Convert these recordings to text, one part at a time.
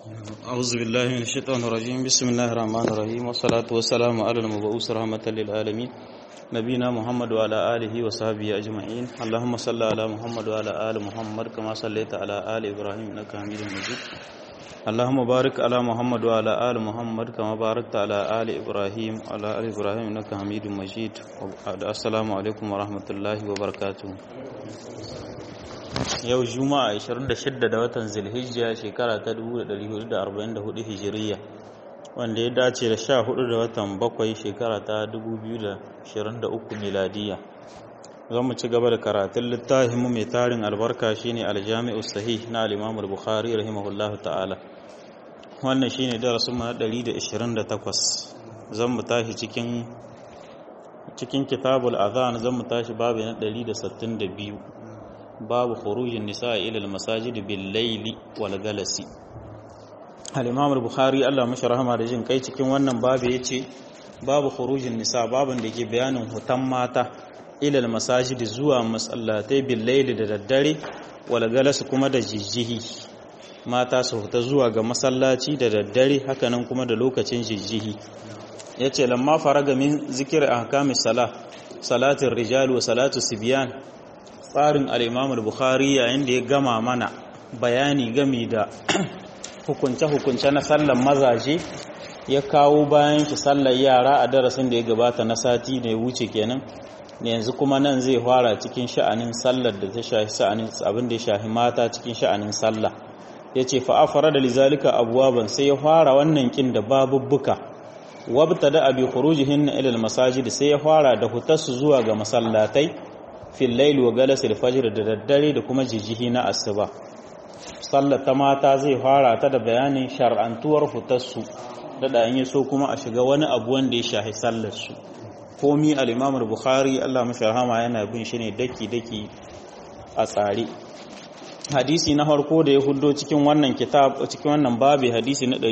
أعوذ بالله من الشيطان الرجيم بسم الله الرحمن الرحيم والصلاة والسلام على المبعوث رحمة للعالمين نبينا محمد وعلى آله وصحبه أجمعين اللهم صل على محمد وعلى آل محمد كما صليت على آل إبراهيم إنك حميد مجيد اللهم بارك على محمد وعلى آل محمد كما باركت على آل إبراهيم وعلى آل إبراهيم إنك حميد مجيد السلام عليكم ورحمة الله وبركاته yau juma'a 26 da watan zilhijja shekara ta 1444 hijiriya wanda ya dace da 14 da watan bakwai shekara ta 2023 miladiya za mu ci gaba da karatun littafin mu mai tarin albarka shine aljami'u sahih na al-imam al-bukhari rahimahullahu ta'ala wannan shine darasin mu na 128 zan mu tashi cikin cikin kitabul azan zan mu tashi babu na 162 babu khurujin nisa ila al-masajid bil layli wal galasi al-imam al-bukhari Allah mashi rahama da jin kai cikin wannan babu yace babu khurujin nisa babun da ke bayanin hutan mata ila al-masajid zuwa masallatai bil layli da daddare wal galasi kuma da jijjihi mata su huta zuwa ga masallaci da daddare hakanan kuma da lokacin jijjihi yace lamma faraga min zikir ahkamis salah salatin rijal wa salatu sibyan tsarin al'imamul bukhari yayin da ya gama mana bayani gami da hukunce-hukunce na sallan mazaje ya kawo bayan shi sallar yara a darasin da ya gabata na sati da ya wuce kenan yanzu kuma nan zai fara cikin sha'anin sallar da ta shahi sha'anin abin da ya shahi mata cikin sha'anin sallah ya ce fa'afara da lizalika abuwaban sai ya fara wannan kin da babubbuka wabta da abi khurujihin ilal masajid sai ya fara da hutarsu zuwa ga masallatai fil laili wa galasil fajr da daddare da kuma jijihi na asuba sallar ta mata zai fara ta da bayanin shar'antuwar fitarsu da da yi so kuma a shiga wani abu wanda ya shahi sallar su komi al-Imam al-Bukhari Allah mashi rahama yana bin shi ne daki daki a tsare hadisi na farko da ya huddo cikin wannan kitab cikin wannan babi hadisi na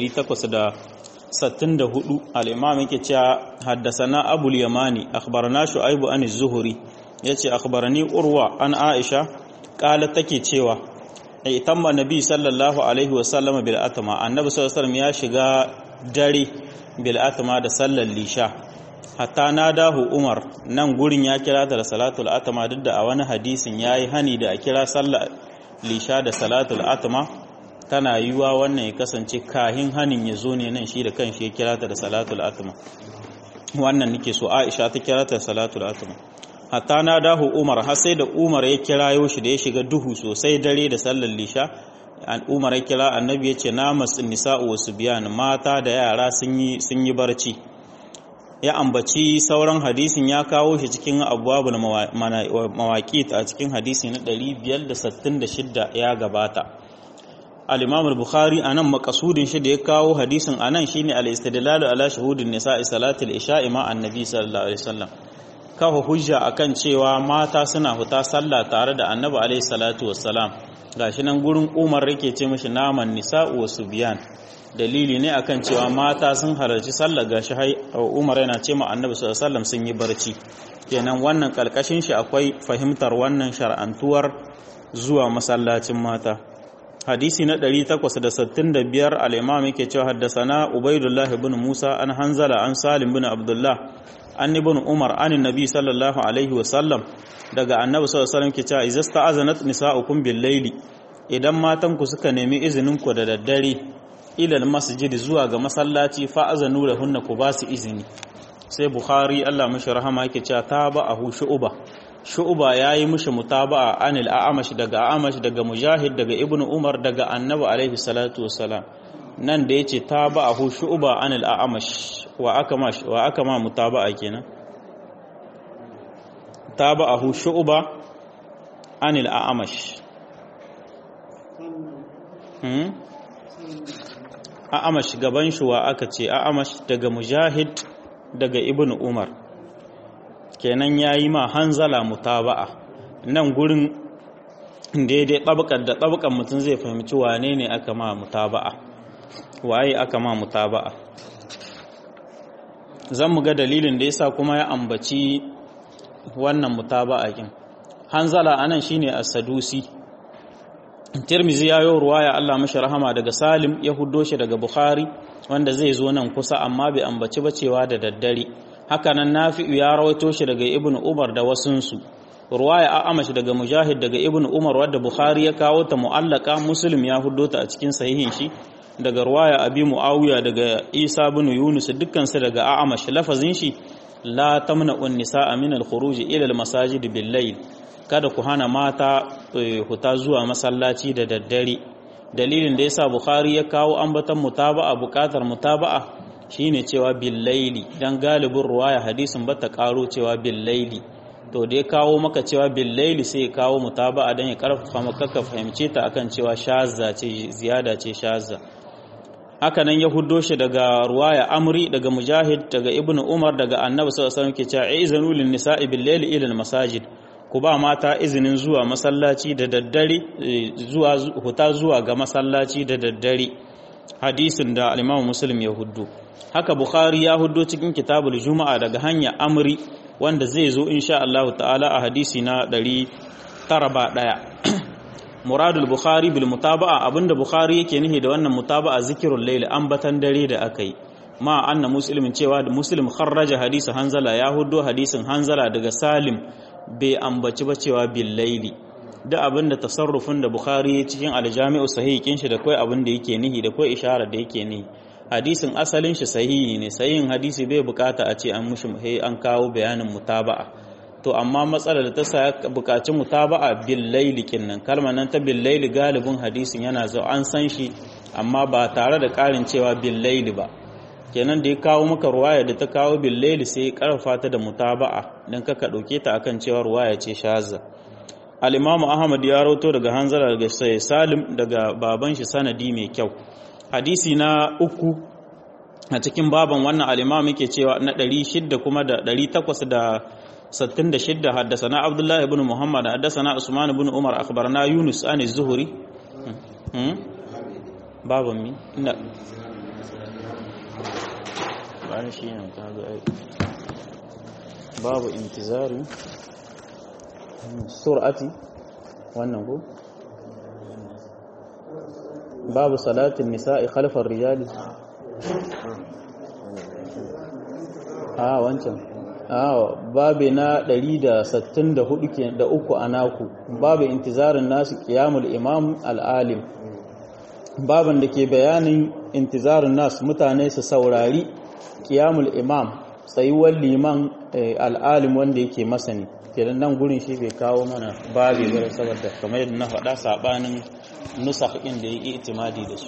864 al-Imam yake cewa haddasana Abul Yamani akhbarana Shu'aib an az-Zuhri ya ce akhbarani urwa an aisha kala take cewa itamma nabi sallallahu alaihi wasallama bil atma annabi sallallahu alaihi ya shiga dare bil atma da sallar lisha hatta nadahu umar nan gurin ya kira ta da salatul atma duk da a wani hadisin yayi hani da a kira sallar lisha da salatul atma tana yiwa wannan ya kasance kahin hanin ya zo ne nan shi da kanshi ya kira ta da salatul atma wannan nake so aisha ta kira ta da salatul atma hatta na dahu umar har sai da umar ya kirayo shi da ya shiga duhu sosai dare da sallar lisha an umar ya kira annabi ya ce namas nisa'u wasu biyan mata da yara sun yi barci ya ambaci sauran hadisin ya kawo shi cikin abubuwan mawaƙi a cikin hadisi na 566 ya gabata al-imam al-bukhari anan makasudin shi da ya kawo hadisin anan shine al-istidlalu ala shuhudin nisa'i salatul isha'i ma annabi sallallahu alaihi wasallam kafa hujja akan cewa mata suna fita sallah tare da annabi alaihi salatu wassalam gashi nan gurin umar yake ce mishi naman nisa'u wa subyan dalili ne akan cewa mata sun halarci sallah gashi hai umar yana ce ma annabi sallallahu alaihi wasallam sun yi barci kenan wannan kalkashin shi akwai fahimtar wannan shar'antuwar zuwa masallacin mata hadisi na 865 al-imam yake cewa haddasana ubaidullah ibn musa an hanzala an salim ibn abdullah an ibn umar an nabi sallallahu alaihi wasallam daga annabi sallallahu alaihi wasallam ke cewa idza sta'azanat nisa'ukum bil layli idan matan ku suka nemi izinin ku da daddare ila al masjid zuwa ga masallaci fa azanu lahunna ku ba su izini sai bukhari Allah mishi rahama yake cewa tabahu shu'ba shu'ba yayi mishi mutaba'a anil a'amash daga a'amash daga mujahid daga ibn umar daga annabi alaihi salatu wasalam nan da yace tabahu shu'ba anil a'amash wa aka ma wa aka ma mutaba'a kenan taba'ahu shu'ba anil a'amash hmm a'amash gaban shi wa aka ce a'amash daga mujahid daga ibn umar kenan yayi ma hanzala mutaba'a nan gurin daidai tabakar da tabakan mutum zai fahimci wane ne aka ma mutaba'a waye aka ma mutaba'a zan mu ga dalilin da yasa kuma ya ambaci wannan mutaba'a kin hanzala anan shine as-sadusi tirmizi ya yi ruwaya Allah mashi rahama daga salim ya huddo shi daga bukhari wanda zai zo nan kusa amma bai ambaci bacewa da daddare hakanan nafi'u ya rawaito shi daga ibnu umar da wasunsu ruwaya a amashi daga mujahid daga ibnu umar wadda bukhari ya kawo ta mu'allaka muslim ya huddo ta a cikin sahihin shi daga ruwaya abi muawiya daga isa bin yunus dukkan su daga a'amash lafazin shi la tamna'un nisaa min al-khuruj ila al-masajid bil-layl kada ku hana mata huta zuwa masallaci da daddare dalilin da yasa bukhari ya kawo ambatan mutaba'a bukatar mutaba'a shine cewa bil-layli dan galibin ruwaya hadisin bata karo cewa bil-layli to da ya kawo maka cewa bil-layli sai ya kawo mutaba'a dan ya karfafa maka ka fahimce ta akan cewa shazza ce ziyada ce shazza haka nan ya huddo shi daga ruwaya amri daga mujahid daga ibnu umar daga annabi sallallahu alaihi wasallam ke cewa izanu lin nisa'i bil layli ila al masajid ku ba mata izinin zuwa masallaci da daddare zuwa huta zuwa ga masallaci da daddare hadisin da al-imam muslim ya huddo haka bukhari ya huddo cikin kitabul juma'a daga hanya amri wanda zai zo insha Allah ta'ala a hadisi na 901 muradul bukhari bil mutaba'a abinda bukhari yake nihi da wannan mutaba'a zikirul layl ambatan dare da akai ma anna muslimin cewa da muslim kharraja hadisi hanzala ya huddo hadisin hanzala daga salim bai ambaci ba cewa bil layli da abinda tasarrufin da bukhari cikin aljami'u sahih kin shi da kai abinda yake nihi da kai isharar da yake nihi hadisin asalin shi sahihi ne sahihin hadisi bai bukata a ce an mushi an kawo bayanin mutaba'a to amma matsalar da ta sa bukaci mutaba'a bil laili kinnan kalmar nan ta bil laili galibin hadisin yana zo an san shi amma ba tare da karin cewa bil laili ba kenan da ya kawo maka ruwaya da ta kawo bil laili sai karfa ta da mutaba'a dan kaka dauke ta akan cewa ruwaya ce shazza al-imam ahmad ya rawato daga hanzala daga sai salim daga baban shi sanadi mai kyau hadisi na uku a cikin baban wannan al-imam yake cewa na 600 kuma da 800 da 66 حدثنا عبد الله بن محمد حدثنا عثمان بن عمر اخبرنا يونس عن الزهري باب مين لا بان شي ne kaga ai babu intizari sur'ati wannan ko babu salatin nisa'i khalfar rijali a wancan babu na 164 ke da uku a naku babu intizarin nasu qiyamul imam al'alim babin da ke bayanin intizarin nasu mutane su saurari qiyamul imam tsayuwar liman al'alim wanda yake masani kenan nan gurin shi bai kawo mana babu bare saboda kamar yadda na faɗa sabanin nusakh ɗin da yake itimadi da su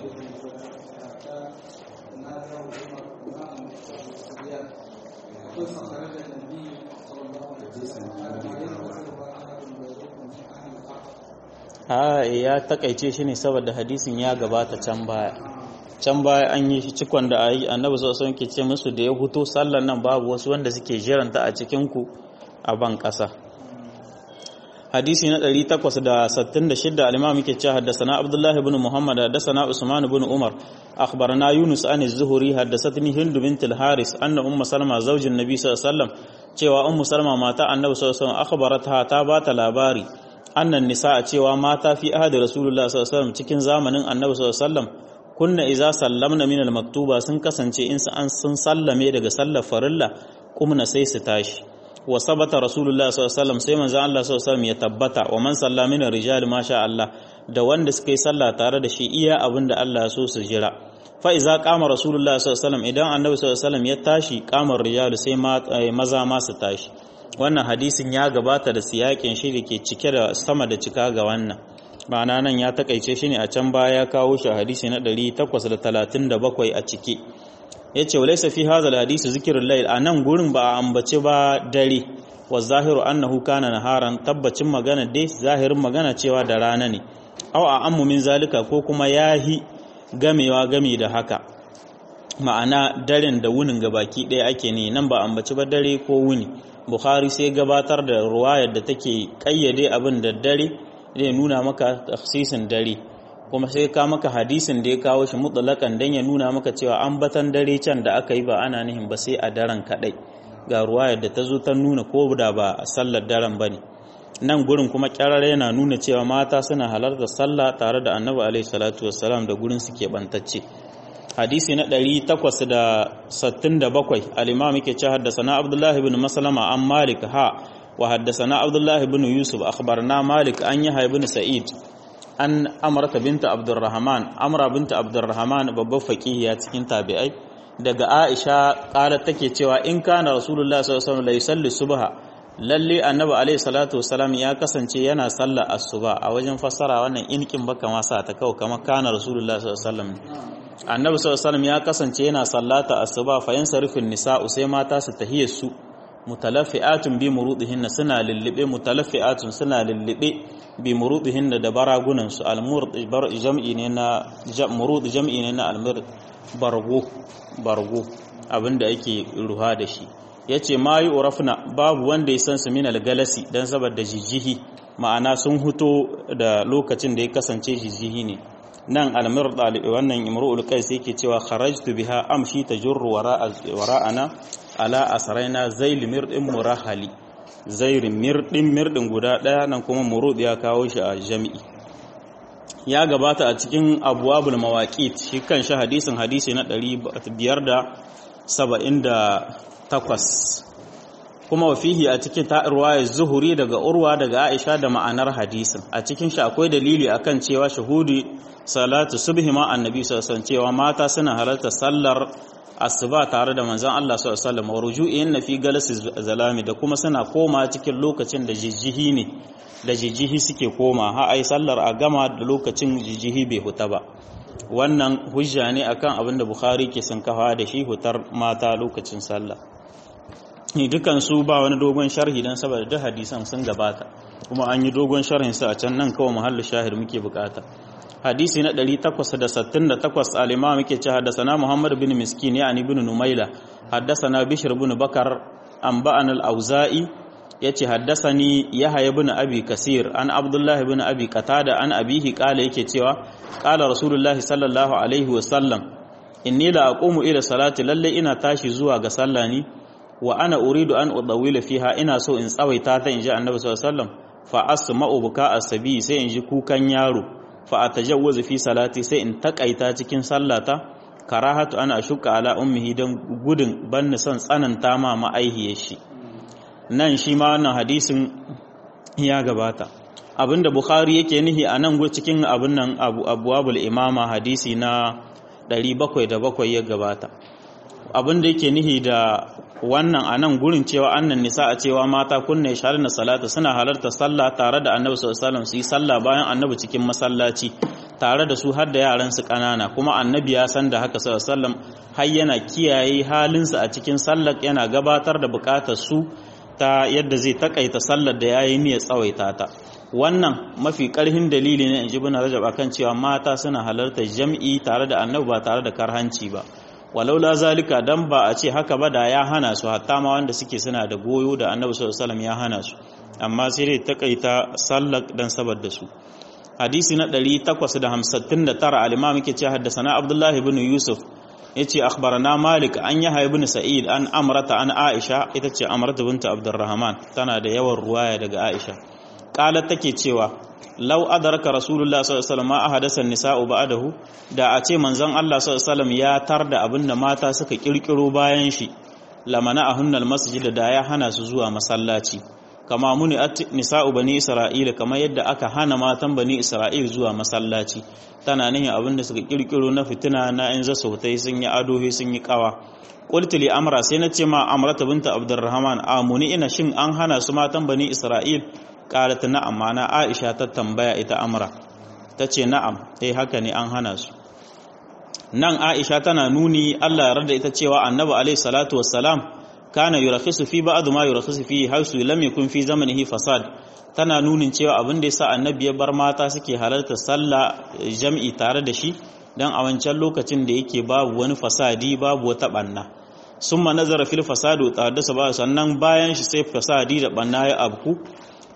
a ya takaice shi ne saboda hadisin ya gabata can baya can baya an yi shi cikon da ayi annabi sallallahu alaihi ke ce musu da ya huto sallan nan babu wasu wanda suke jiranta a cikin ku a ban kasa hadisi na 866 al-imam yake cewa haddathana abdullah ibn muhammad haddathana usman ibn umar akhbarana yunus an az-zuhri haddathatni hind bint al-haris anna umm salma zawjin nabi sallallahu alaihi wasallam cewa ummu salma mata annabi sallallahu alaihi wasallam akhbaratha ta bata labari annan nisa cewa mata fi ahadi rasulullah sallallahu alaihi wasallam cikin zamanin annabi sallallahu alaihi wasallam kunna iza sallamna min al-maktuba sun kasance in an sun sallame daga sallar farilla kumna sai su tashi wa sabata rasulullah sallallahu alaihi wasallam sai manzo Allah sallallahu alaihi wasallam ya tabbata wa man salla min ar-rijal ma sha Allah da wanda suka yi sallah tare da shi iya abinda Allah ya so su jira fa iza qama rasulullah sallallahu alaihi wasallam idan annabi sallallahu alaihi wasallam ya tashi qamar rijal sai maza ma su tashi wannan hadisin ya gabata da siyakin shi da ke cike da sama da cika ga wannan ma'ana nan ya takaice shi ne a can baya ya kawo shi a hadisi na 837 a cike ya ce walaisa fi hazal hadisi zikirin layl a nan gurin ba a ambace ba dare wa zahiru annahu kana naharan tabbacin magana dai zahirin magana cewa da rana ne aw a ammu min zalika ko kuma yahi gamewa game da haka ma'ana daren da wunin gabaki ɗaya ake ne nan ba ambaci ba dare ko wuni bukhari sai gabatar da ruwayar da take kayyade abin da dare zai nuna maka tafsisin dare kuma sai ka maka hadisin da ya kawo shi mutlaqan dan ya nuna maka cewa ambatan dare can da aka yi ba ana nihin ba sai a daren kadai ga ruwayar da ta zo ta nuna ko da ba sallar daren bane nan gurin kuma kyarare yana nuna cewa mata suna halarta sallah tare da annabi alaihi salatu wassalam da gurin suke bantacce hadisi na 867 al-imam yake cewa haddathana abdullahi ibn maslama an malik ha wa haddathana abdullahi ibn yusuf akhbarna malik an yahya ibn sa'id an amrata binta abdurrahman amra binta abdurrahman babbar faqihiya cikin tabi'ai daga aisha qalat take cewa in kana rasulullahi sallallahu alaihi wasallam la yusalli subha lalle annabi alaihi salatu wasalam ya kasance yana sallar asuba a wajen fassara wannan inkin baka ma sa ta kawo kamar kana rasulullahi sallallahu alaihi wasallam annabi sallallahu alaihi wasallam ya kasance yana sallata asuba fa yansarifin nisa'u sai mata su tahiyar su mutalaffi'atun bi murudihinna suna lullube mutalaffi'atun suna lullube bi murudihinna da baragunan su almurd jam'i ne na murud jam'i ne na almurd bargo bargo abinda ake ruha da shi yace ma yi urafna babu wanda ya san su min algalasi dan saboda jijihi ma'ana sun huto da lokacin da ya kasance jijihi ne nan almurd wannan imru'ul qais yake cewa kharajtu biha amshi tajurru wara'ana ala asaraina zail mirdin murahali zair mirdin mirdin guda daya nan kuma murud ya kawo shi a jami'i ya gabata a cikin abwabul mawaqit shi kan shi hadisin hadisi na 578 kuma wa fihi a cikin ta ruwaya zuhuri daga urwa daga aisha da ma'anar hadisin a cikin shi akwai dalili akan cewa shahudi salatu subhi ma annabi sallallahu alaihi cewa mata suna halarta sallar asuba tare da manzon Allah sallallahu alaihi wasallam wa ruju'in fi galasi zalami da kuma suna koma cikin lokacin da jijjihi ne da jijjihi suke koma ha ai sallar a gama da lokacin jijjihi bai huta ba wannan hujja ne akan abin da Bukhari ke sun kafa da shi hutar mata lokacin sallah ni dukan su ba wani dogon sharhi dan saboda duk hadisan sun gabata kuma an yi dogon sharhin su a can nan kawai muhallu shahid muke bukata hadisi na 868 al-imam yake ce haddathana Muhammad bin Miskin yani ibn Numaila haddathana Bishr ibn Bakar anba'an al-Auza'i yace haddathani Yahya ibn Abi Kasir an Abdullah ibn Abi Qatada an abihi kala yake cewa qala Rasulullah sallallahu alaihi wa sallam inni la aqumu ila salati lalle ina tashi zuwa ga sallah ni wa ana uridu an udawila fiha ina so in tsawaita ta inji Annabi sallallahu alaihi wasallam fa asma'u buka asabi sai in ji kukan yaro fa atajawwazu fi salati sai in takaita cikin sallata karahatu ana shuka ala ummihi dan gudun banni son tsananta ma ma'aihiyar shi nan shi ma wannan hadisin ya gabata abinda bukhari yake nihi a nan cikin abin nan abu abwabul imama hadisi na 707 ya gabata abinda yake nihi da wannan a nan gurin cewa annan nisa a cewa mata kunna ya na salata suna halarta sallah tare da annabi sallallahu alaihi su yi sallah bayan annabi cikin masallaci tare da su har da yaran su kanana kuma annabi ya san da haka sallallahu alaihi har yana kiyaye halinsu a cikin sallar yana gabatar da bukatar su ta yadda zai takaita sallar da yayi niyyar tsawaita ta wannan mafi karhin dalili ne in ji bin rajab akan cewa mata suna halartar jam'i tare da annabi ba tare da karhanci ba walaula zalika dan ba a ce haka ba da ya hana su hatta ma wanda suke suna da goyo da annabi sallallahu alaihi ya hana su amma sai dai takaita sallar dan saboda su hadisi na 859 al-imam yake ce haddathana abdullahi ibn yusuf yace akhbarana malik an yahya ibn sa'id an amrata an aisha ita ce amrata bint abdurrahman tana da yawan ruwaya daga aisha qalat take cewa lau adarka rasulullah sallallahu alaihi wasallam ahadasa nisa'u ba'dahu da a ce manzon Allah sallallahu alaihi wasallam ya tarda abinda mata suka kirkiro bayan shi lamana ahunnal masjid da ya hana su zuwa masallaci kama muni nisa'u bani isra'ila kamar yadda aka hana matan bani isra'il zuwa masallaci tana nihin abinda suka kirkiro na fitina na in za sautai sun yi adohi sun yi kawa qultu li amra sai na ce ma amrata binta abdurrahman amuni ina shin an hana su matan bani isra'il qalat na'am mana Aisha ta tambaya ita Amra tace na'am eh haka ne an hana su nan Aisha tana nuni Allah ya rada ita cewa Annabi alaihi salatu wassalam kana yurakhisu fi ba'd ma yurakhisu fi haisu lam yakun fi zamanihi fasad tana nunin cewa abin da yasa Annabi ya bar mata suke halarta sallah jam'i tare da shi dan a wancan lokacin da yake babu wani fasadi babu wata banna summa nazara fil fasadu tahaddasa ba sannan bayan shi sai fasadi da banna ya abku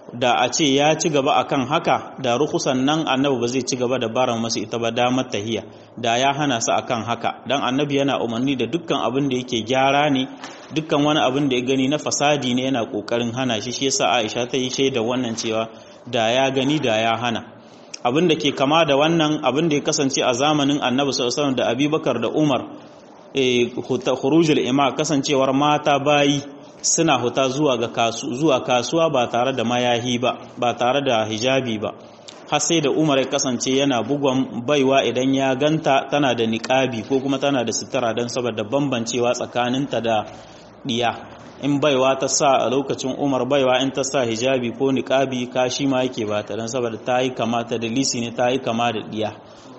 da a ce ya ci gaba akan haka da rukusan nan annabi ba zai ci gaba da bara masu ita ba damar tahiya da ya hana su akan haka dan annabi yana umarni da dukkan abin da yake gyara ne dukkan wani abin da ya gani na fasadi ne yana kokarin hana shi shi yasa Aisha ta yi shaida wannan cewa da ya gani da ya hana abin da ke kama da wannan abin da ya kasance a zamanin annabi sallallahu alaihi da Abubakar da Umar eh khurujul ima kasancewar mata bayi suna huta zuwa ga kasu zuwa kasuwa ba tare da mayahi ba ba tare da hijabi ba har sai da Umar ya kasance yana bugon baiwa idan ya ganta tana da niqabi ko kuma tana da sutura don saboda bambancewa tsakaninta da diya in baiwa ta sa a lokacin Umar baiwa in ta sa hijabi ko niqabi kashi ma yake ba ta don saboda ta yi kama ta da lisi ne ta yi kama da diya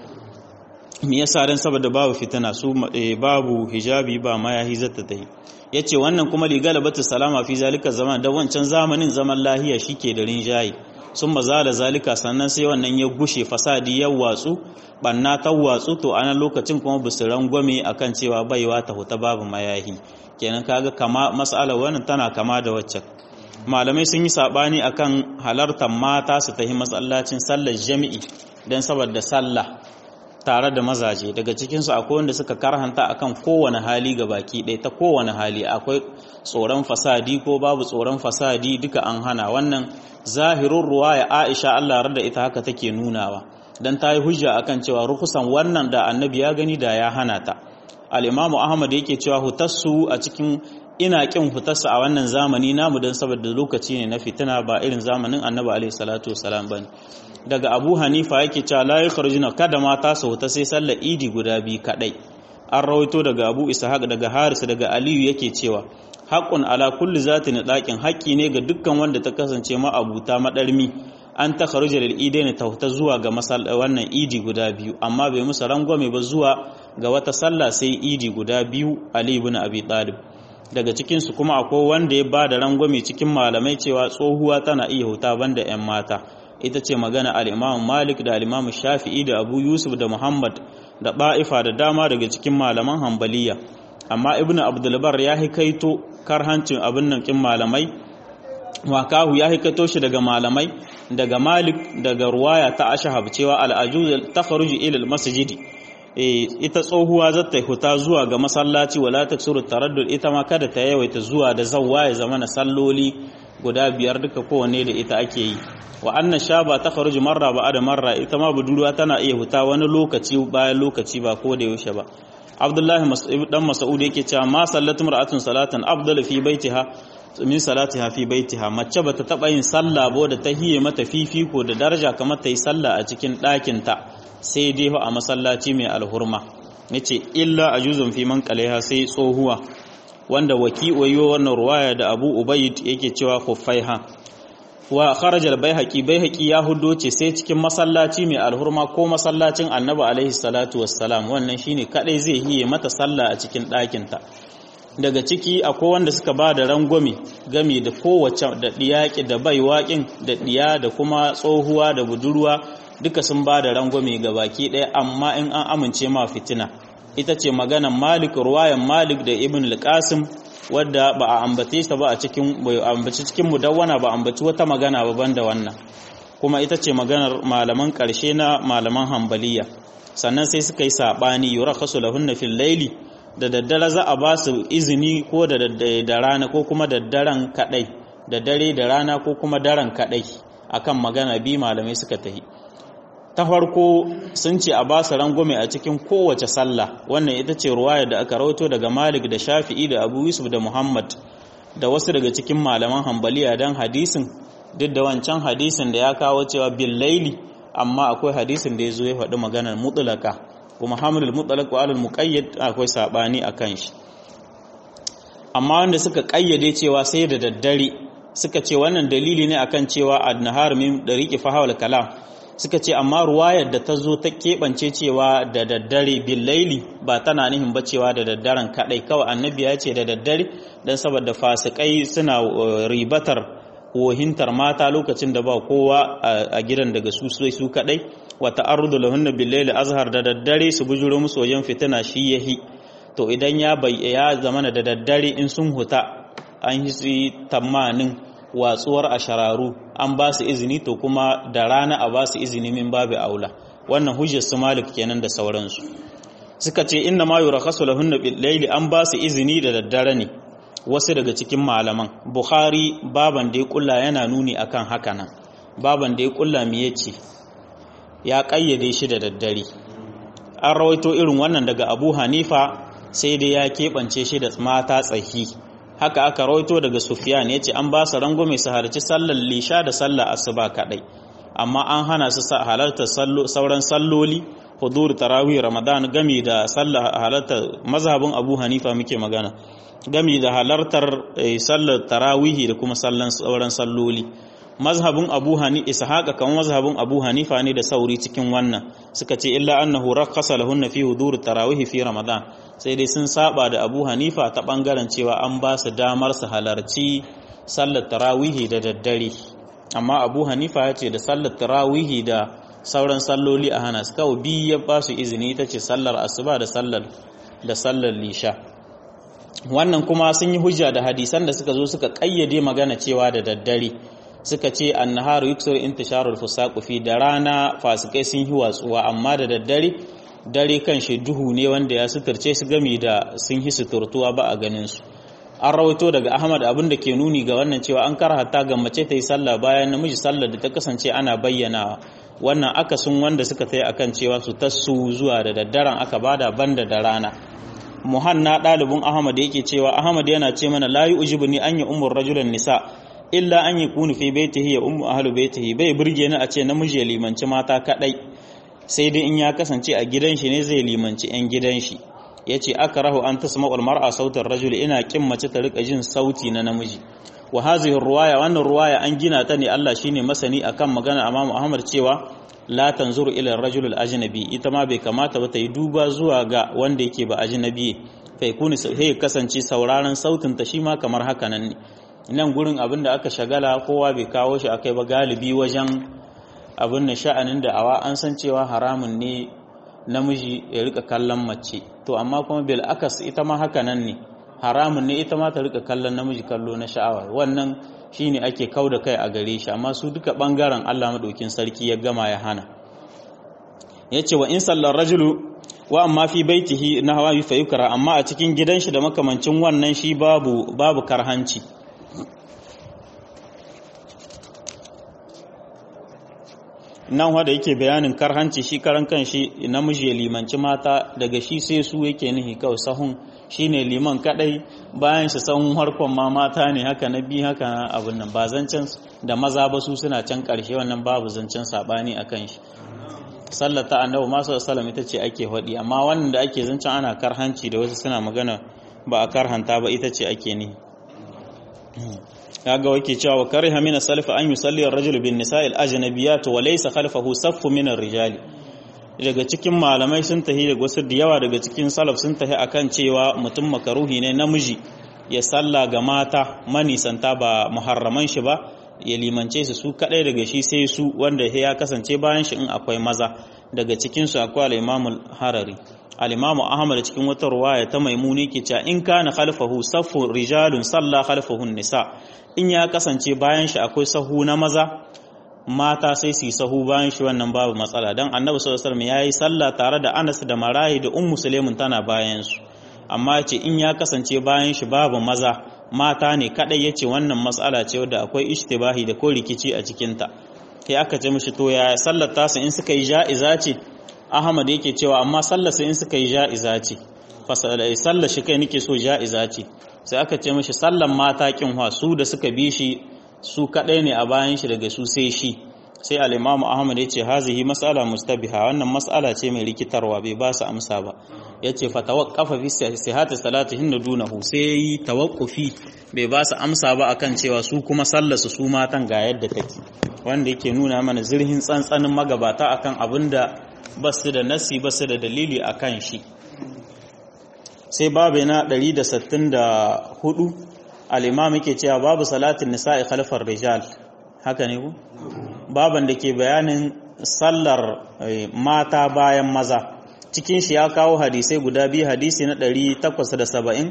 me yasa dan saboda babu fitina su babu hijabi ba mayahi zata ta yi ya ce wannan kuma ligalabatu salama fi zalika zaman da wancan zamanin zaman lahiya shi ke da rinjaye sun mazala zalika sannan sai wannan ya gushe fasadi ya watsu banna ta watsu to ana lokacin kuma bisu rangwame akan cewa baiwa ta huta babu mayahi kenan kaga kama mas'ala wannan tana kama da waccan malamai sun yi sabani akan halartar mata su tafi masallacin sallar jami'i dan saboda sallah tare da mazaje daga cikinsu akwai wanda suka karhanta akan kowane hali ga baki ɗaya ta kowane hali akwai tsoron fasadi ko babu tsoron fasadi duka an hana wannan zahirin ruwa ya aisha allah da ita haka take nunawa don ta yi hujja akan cewa rukusan wannan da annabi ya gani da ya hana ta al'imamu ahmad yake cewa hutassu a cikin ina kin hutarsa a wannan zamani namu don saboda lokaci ne na fitina ba irin zamanin annabi alaihi salatu wasalam bane daga abu hanifa yake cewa la yakhrujuna kada mata su huta sai sallar idi guda biyu kadai an rawaito daga abu ishaq daga haris daga aliyu yake cewa haqqun ala kulli zatin daqin haƙƙi ne ga dukkan wanda ta kasance ma abuta madarmi an ta kharuja lil idaini ta huta zuwa ga wannan idi guda biyu amma bai musu rangwame ba zuwa ga wata sallah sai idi guda biyu ali ibn abi talib daga cikinsu kuma akwai wanda ya ba da rangwame cikin malamai cewa tsohuwa tana iya huta banda 'yan mata ita ce magana al'imamu malik da al'imamu shafi'i da abu yusuf da muhammad da ba'ifa da dama daga cikin malaman hambaliya amma ibn abdulbar ya hikaito karhancin abin nan kin malamai wakahu ya hikaito shi daga malamai daga malik daga ruwaya ta ashahab cewa al'ajuz ta kharuji ila masjidi ita tsohuwa za ta huta zuwa ga masallaci wala taksuru taraddud ita ma kada ta yawaita zuwa da zawwa ya zama na salloli guda biyar duka kowanne da ita ake yi wa annan shaba ta kharuji marra ba da marra ita ma budurwa tana iya huta wani lokaci bayan lokaci ba ko da yaushe ba abdullahi dan mas'ud yake cewa ma sallatu mar'atun salatan afdalu fi baitiha min salatiha fi baitiha mace bata taba yin sallah ba da ta hiye mata fifiko da daraja kamar ta yi sallah a cikin ɗakin ta sai dai a masallaci mai alhurma yace illa ajuzun fi man qalaiha sai tsohuwa wanda waki wayo wannan ruwaya da Abu Ubayd yake cewa khuffaiha wa kharaja al-baihaqi baihaqi ya hudo ce sai cikin masallaci mai alhurma ko masallacin Annabi alaihi salatu wassalam wannan shine kadai zai hiye mata sallah a cikin ɗakin ta daga ciki akwai wanda suka ba da rangwame game da kowace da diyaki da baiwaƙin da diya da kuma tsohuwa da budurwa duka sun ba da rangwame ga baki ɗaya amma in an amince ma fitina ita ce maganan malik ruwayan malik da ibn al-qasim wadda ba a ambace ta ba a cikin ambaci cikin mudawwana ba ambaci wata magana ba banda wannan kuma ita ce maganar malaman ƙarshe na malaman hambaliya sannan sai suka yi sabani yurakhasu lahunna fil layli da daddare za a ba su izini ko da da rana ko kuma daddaren kadai da dare da rana ko kuma daren kadai akan magana bi malamai suka tahi ta farko sun ce a ba su rangwame a cikin kowace sallah wannan ita ce ruwaya da aka rawato daga malik da shafi'i da abu yusuf da muhammad da wasu daga cikin malaman hambaliya don hadisin duk da wancan hadisin da ya kawo cewa bin laili amma akwai hadisin da ya zo ya faɗi maganar mutulaka kuma hamlul mutlaq wa alal muqayyad akwai sabani akan shi amma wanda suka kayyade cewa sai da daddare suka ce wannan dalili ne akan cewa an-nahar min dariqi fahawal kalam suka ce amma ruwayar da ta zo ta keɓance cewa da daddare bin laili ba tana nihin ba cewa da daddaren kaɗai kawai annabi ya ce da daddare don saboda fasikai suna ribatar wohintar mata lokacin da ba kowa a gidan daga su su kaɗai wata ardu lahunna bil laili azhar da daddare su bujuro musu wajen fitina shi yahi to idan ya ya zamana da daddare in sun huta an yi tamanin watsuwar ashararu an ba su izini to kuma da rana a ba su izini min babu aula wannan hujjar su malik kenan da sauransu suka ce inna ma yurakhasu lahunna bil layli an ba su izini da daddare ne wasu daga cikin malaman bukhari baban da ya kulla yana nuni akan haka nan baban da ya kulla me yace ya kayyade shi da daddare an rawaito irin wannan daga abu hanifa sai dai ya keɓance shi da mata tsahi haka aka rawaito daga sufiyan ya ce an ba su rangume su halarci sallar lisha da sallar asuba kaɗai amma an hana su halartar sauran salloli hudur tarawih ramadan gami da sallar halartar mazhabin abu hanifa muke magana gami da halartar sallar tarawihi da kuma sallan sauran salloli mazhabin abu hani ishaqa kan mazhabin abu hanifa ne da sauri cikin wannan suka ce illa annahu rakhasa lahunna fi hudur tarawih fi ramadan sai dai sun saba da abu hanifa ta bangaren cewa an ba su damar su halarci sallar tarawihi da daddare amma abu hanifa ya ce da sallar tarawihi da sauran salloli a hana kawai biyu ya ba su izini ita ce sallar asuba da sallar da sallar lisha wannan kuma sun yi hujja da hadisan da suka zo suka kayyade magana cewa da daddare suka ce annaharu yuksur intisharul fusaqu fi da rana fasikai sun yi watsuwa amma da daddare dare kan shi duhu ne wanda ya suturce su gami da sun yi suturtuwa ba a ganin su an rawaito daga ahmad abin da ke nuni ga wannan cewa an karhata ga mace ta yi sallah bayan namiji sallar da ta kasance ana bayyanawa wannan akasin wanda suka ta yi akan cewa su tasu zuwa da daddaren aka bada banda da rana muhanna ɗalibin ahmad yake cewa ahmad yana ce mana la yu'jibu ni an yi umur rajulan nisa illa an yi kunu fi baitihi ya ummu ahlu baitihi bai burge ni a ce namiji ya limanci mata kadai sai dai in ya kasance a gidan shi ne zai limanci yan gidan shi yace akrahu an tasma'u al-mar'a sautar rajul ina kin mace ta rika jin sauti na namiji wa hadhihi ruwaya wannan ruwaya an gina ta ne Allah shine masani akan magana Imam Ahmad cewa la tanzuru ila ar-rajul al-ajnabi ita ma bai kamata ba ta yi duba zuwa ga wanda yake ba ajnabi fa yakuni sai kasance sauraron sautin ta shi ma kamar haka nan ne nan gurin abin da aka shagala kowa bai kawo shi akai ba galibi wajen abin da sha'anin da awa an san cewa haramun ne namiji ya rika kallon mace to amma kuma bil akas ita ma haka nan ne haramun ne ita ma ta rika kallon namiji kallo na sha'awa wannan shine ake kau da kai a gare shi amma su duka bangaren Allah madaukin sarki ya gama ya hana yace wa in sallar rajulu wa amma fi baitihi na hawa fa yukra amma a cikin gidan shi da makamancin wannan shi babu babu karhanci nan wanda yake bayanin karhanci shi karan kan shi namiji ya limanci mata daga shi sai su yake nihi kawai sahun shine liman kadai bayan shi sahun harkon ma mata ne haka na bi haka abin nan ba zancen da maza ba su suna can karshe wannan babu zancen sabani akan shi sallata annabi masu sallam ita ce ake faɗi amma wannan da ake zancen ana karhanci da wasu suna magana ba a karhanta ba ita ce ake nihi kaga wake cewa kariha min as-salaf an yusalli ar-rajulu bin nisa'il ajnabiyat wa laysa khalfahu saffu min ar-rijal daga cikin malamai sun tahi da wasu da yawa daga cikin salaf sun tahi akan cewa mutum makaruhi ne namiji ya salla ga mata manisanta ba muharraman shi ba ya limance su su kadai daga shi sai su wanda ya kasance bayan shi in akwai maza daga cikin su akwai al-Imam harari al-Imam Ahmad cikin wata ruwaya ta Maimuni ke cewa in kana khalfahu saffu rijalun salla khalfahu nisa in ya kasance bayan shi akwai sahu na maza mata sai su yi sahu bayan shi wannan babu matsala dan Annabi sallallahu alaihi wasallam yayi sallah tare da Anas da Marayi da Ummu Sulaimun tana bayan su amma ce in ya kasance bayan shi babu maza mata ne kadai yace wannan matsala ce wadda akwai ishtibahi da ko rikici a cikin ta sai aka ce mishi to ya sallar tasu in suka yi ja'iza ce Ahmad yake cewa amma sallar su in suka yi ja'iza ce sallar shi kai nake so ja'iza ce sai aka ce mishi sallan mata kinwa su da suka bi shi su kadai ne a bayan shi daga su sai shi sai al-Imam Ahmad yace hazihi mas'ala mustabiha wannan mas'ala ce mai rikitarwa bai ba su amsa ba yace fa tawaqqafa fi sihhati salatihin dunahu sai tawaqqufi bai ba su amsa ba akan cewa su kuma sallar su su matan ga yadda take wanda yake nuna mana zirhin tsantsanin magabata akan abinda basu da nasi basu da dalili akan shi sai babu na 164 al-imam yake cewa babu salatin nisa'i khalfar rijal haka ne ku baban da ke bayanin sallar mata bayan maza cikin shi ya kawo hadisai guda biyu hadisi na 870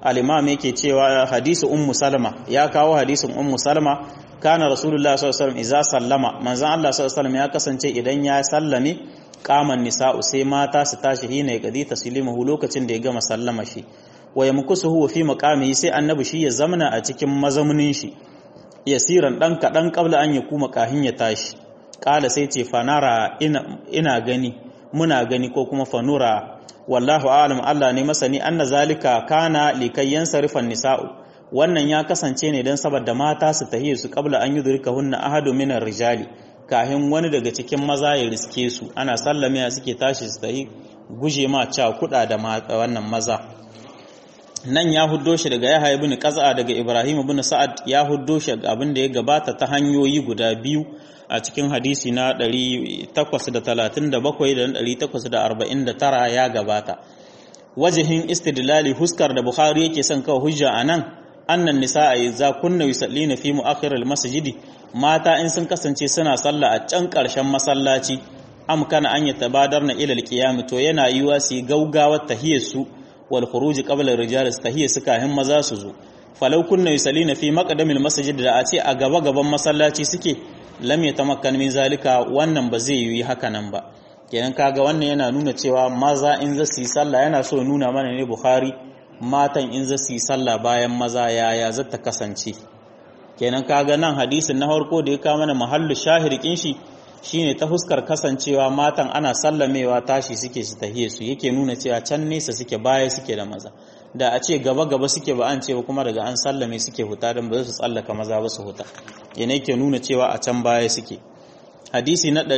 al-imam yake cewa hadisi ummu salama ya kawo hadisin ummu salama kana rasulullah sallallahu alaihi wasallam idza sallama manzon Allah sallallahu alaihi wasallam ya kasance idan ya sallame qaman nisa'u sai mata su tashi hina ya kadi taslimuhu lokacin da ya gama sallama shi wa yamkusuhu fi maqamihi sai annabi shi ya zamana a cikin mazamunin shi yasiran dan kadan qabla an yakuma kahin ya tashi kala sai ce fanara ina, ina gani muna gani ko kuma fanura wallahu alam Allah ne masani anna zalika kana likayyan sarifan nisa'u wannan ya kasance ne don saboda mata su tahiye su kabla an yudrika hunna ahadu minar rijali kahin wani daga cikin maza ya riske su ana sallame suke tashi su tahi guje ma ca kuda da wannan maza nan ya huddo shi daga Yahya ibn Qaz'a daga Ibrahim ibn Sa'ad ya huddo shi abin da ya gabata ta hanyoyi guda biyu a cikin hadisi na 837 da 849 ya gabata wajihin istidlali huskar da Bukhari yake son kawo hujja anan annan nisa'a idza kunna yusallina fi mu'akhir al-masjidi mata in sun kasance suna sallah a can karshen masallaci am kana an yatabadarna ila al-qiyam to yana yiwa su gaugawar tahiyar su wal khuruj qabla ar-rijal tahiyar su kahin maza su zo falau kunna yusallina fi maqdamil masjid da a ce a gaba gaban masallaci suke lam yatamakkan min zalika wannan ba zai yi haka nan ba kenan kaga wannan yana nuna cewa maza in za su yi sallah yana so nuna mana ne bukhari matan in za su yi sallah bayan maza yaya za ta kasance kenan kaga nan hadisin na farko da ya kawo mana mahallu shahirkin shi shine ta fuskar kasancewa matan ana sallamewa tashi suke su tahiye su yake nuna cewa can nesa suke baya suke da maza da a ce gaba gaba suke ba an ce ba kuma daga an sallame suke huta don ba su tsallaka maza ba su huta yana yake nuna cewa a can baya suke hadisi na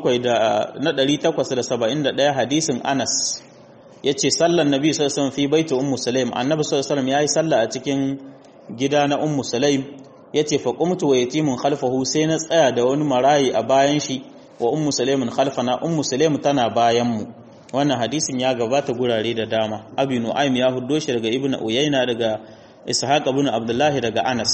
871 hadisin Anas yace sallan nabi sallallahu alaihi wasallam fi baiti ummu sulaim annabi sallallahu alaihi wasallam yayi sallah a cikin gida na ummu sulaim yace fa qumtu wa yatimun khalfahu sai na tsaya da wani marayi a bayan shi wa ummu sulaimin khalfana ummu sulaim tana bayan mu wannan hadisin ya gabata gurare da dama abi nu'aym ya huddo shi daga ibnu uyayna daga ishaq ibn abdullah daga anas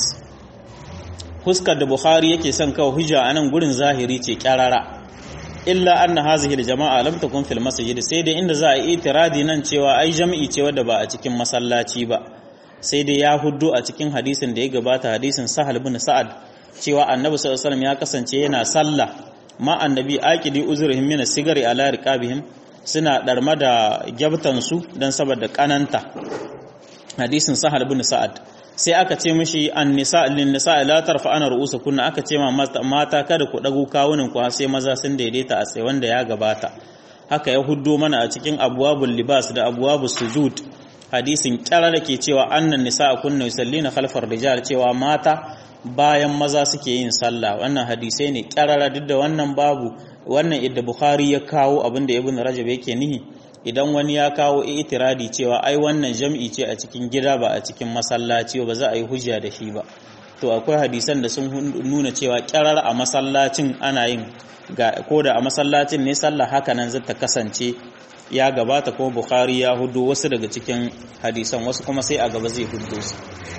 huskar da bukhari yake son kawo hujja anan gurin zahiri ce kyarara illa anna hazihi aljama'a lam takun fil masjid sai dai inda za a yi itiradi nan cewa ai jami'i ce wadda ba a cikin masallaci ba sai dai ya huddo a cikin hadisin da ya gabata hadisin sahal bin sa'ad cewa annabi sallallahu alaihi wasallam ya kasance yana sallah ma annabi aqidi uzurihim min sigari ala riqabihim suna darma da gyabtan su dan saboda kananta hadisin sahal bin sa'ad sai aka ce mishi an nisa lin nisa la tarfa'ana ru'usakunna aka ce ma mata kada ku dago kawunan ku sai maza sun daidaita a tsaye wanda ya gabata haka ya huddo mana a cikin abwabul libas da abwabus sujud hadisin kyara da ke cewa annan nisa kunna yusallina khalfar rijal cewa mata bayan maza suke yin sallah wannan hadisai ne kyarara duk da wannan babu wannan idda bukhari ya kawo abinda ibn rajab yake nihi idan wani ya kawo itiradi cewa ai wannan jam'i ce a cikin gida ba a cikin masallaci ba za a yi hujja da shi ba to akwai hadisan da sun nuna cewa kyarar a masallacin ana yin ko da a masallacin ne sallah haka nan zata kasance ya gabata ko bukhari ya hudu wasu daga cikin hadisan wasu kuma sai a gaba zai hudu su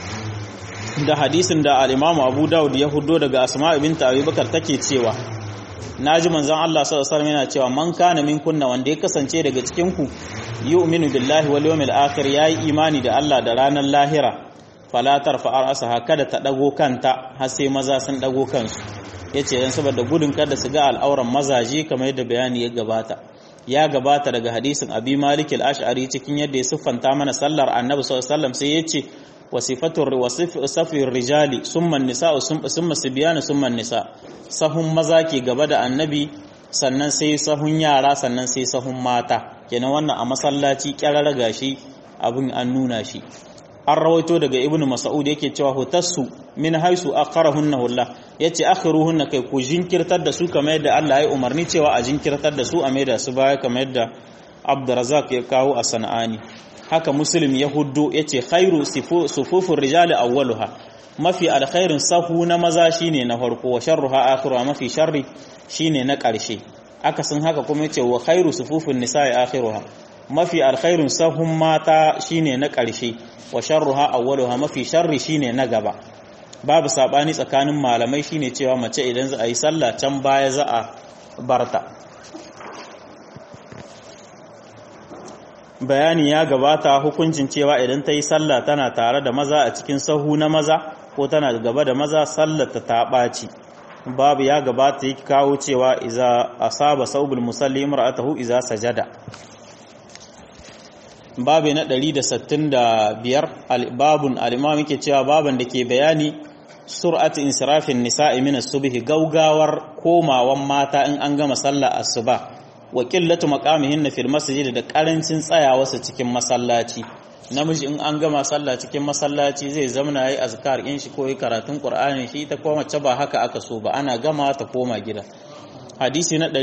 da hadisin da al-imamu abu dawud ya hudo daga asma binta abubakar take cewa naji manzon Allah sallallahu alaihi wasallam yana cewa man kana min kunna wanda ya kasance daga cikin ku yu'minu billahi wal yawmil akhir yayi imani da Allah da ranar lahira fala tarfa ra'saha kada ta dago kanta har sai maza sun dago kansu yace dan saboda gudun kada su ga al'auran mazaje kamar yadda bayani ya gabata ya gabata daga hadisin abi malik al-ash'ari cikin yadda ya siffanta mana sallar annabi sallallahu alaihi wasallam sai yace wasifatur wasifir rijali summa nisa'u summa sibyanu summa nisa sahun maza ke gaba da annabi sannan sai sahun yara sannan sai sahun mata kenan wannan a masallaci kyarar gashi abin an nuna shi an rawaito daga ibnu mas'ud yake cewa hutassu min haisu akharahunna hulla yace akhiruhunna kai ku jinkirtar da su kamar yadda Allah ya umarni cewa a jinkirtar da su a maida su baya kamar yadda Abdurrazzaq ya kawo a Sana'ani haka Muslim ya huddo yace khairu sufufur rijali awwaluha mafi alkhairin sahu na maza shine na farko wa sharruha akhiruha mafi sharri shine na ƙarshe akasin haka kuma yace wa khairu sufufun nisa'i akhiruha mafi alkhairin sahun mata shine na ƙarshe wa sharruha awwaluha mafi sharri shine na gaba babu sabani tsakanin malamai shine cewa mace idan za a yi sallah can baya za a barta bayani ya gabata hukuncin cewa idan ta yi sallah tana tare da maza a cikin sahu na maza ko tana gaba da maza sallar ta ta ɓaci babu ya gabata yake kawo cewa iza asaba saubul musalli imra'atahu iza sajada babu na 165 babun al-imam yake cewa baban da ke bayani sur'at insirafin nisa'i min as-subhi gaugawar komawan mata in an gama sallar asuba wa qillatu maqamihinna fil masjid da karancin tsayawarsa cikin masallaci namiji in an gama sallah cikin masallaci zai zamana yayi azkar in shi ko yi karatun qur'ani shi ita ko mace ba haka aka so ba ana gama ta koma gida hadisi na